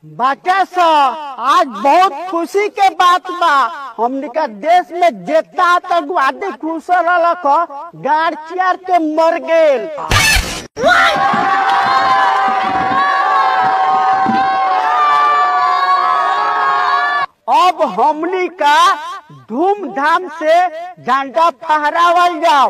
बाटा सा आज बहुत खुशी के बात बा हमने का देश में जितना आतंकवादी घुस रहा गाड़ चियार के मर गेल अब हमनी का धूमधाम से झंडा फहरावल जाओ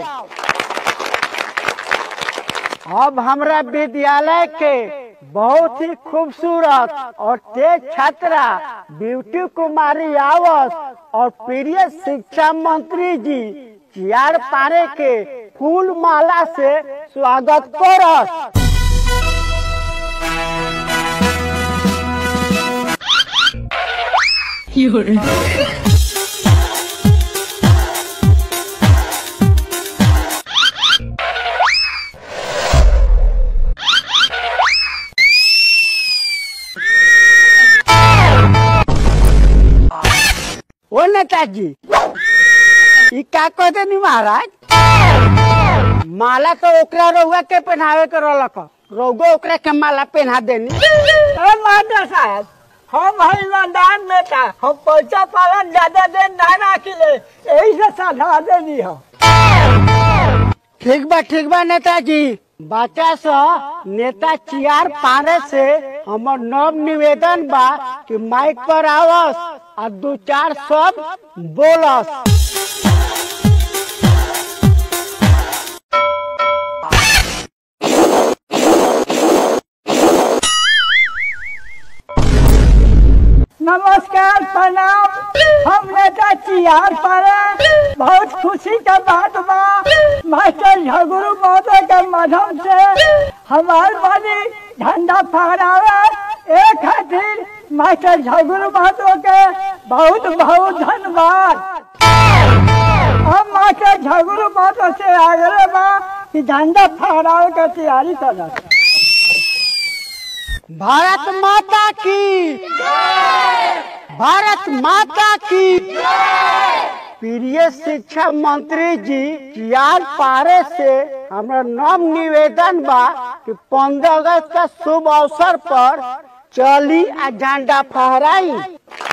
अब हमरा विद्यालय के बहुत ही खूबसूरत और तेज छात्रा ब्यूटी कुमारी आवस और प्रिय शिक्षा मंत्री जी चियार पारे के फूल माला से स्वागत करस ओ नेताजी ई का कह देनी महाराज माला तो ओकरा रउआ के पहनावे के रहलक रउगो ओकरा के माला पहना देनी अरे मास्टर साहब हम है ईमानदार नेता हम पैसा पालन ज्यादा देर ना राखिले यही से साधा देनी हो ठीक बा ठीक बा नेताजी बच्चा सा नेता चियार पारे से हमर नव निवेदन बा कि माइक पर आवस और दो चार शब्द बोलस नमस्कार प्रणाम हम नेता चियार पारे बहुत खुशी का बात बा मास्टर झगुरु महोदय के माध्यम से हमार बनी झंडा फहरावे एक खातिर मास्टर झगुरु महोदय के बहुत बहुत धन्यवाद हम मास्टर झगुरु महोदय से आग्रह बा कि झंडा फहरावे के तैयारी करत भारत माता की भारत माता की प्रिय शिक्षा मंत्री जी चियार पारे से हमरा नव निवेदन बा कि पंद्रह अगस्त का शुभ अवसर पर चली आ झंडा फहराई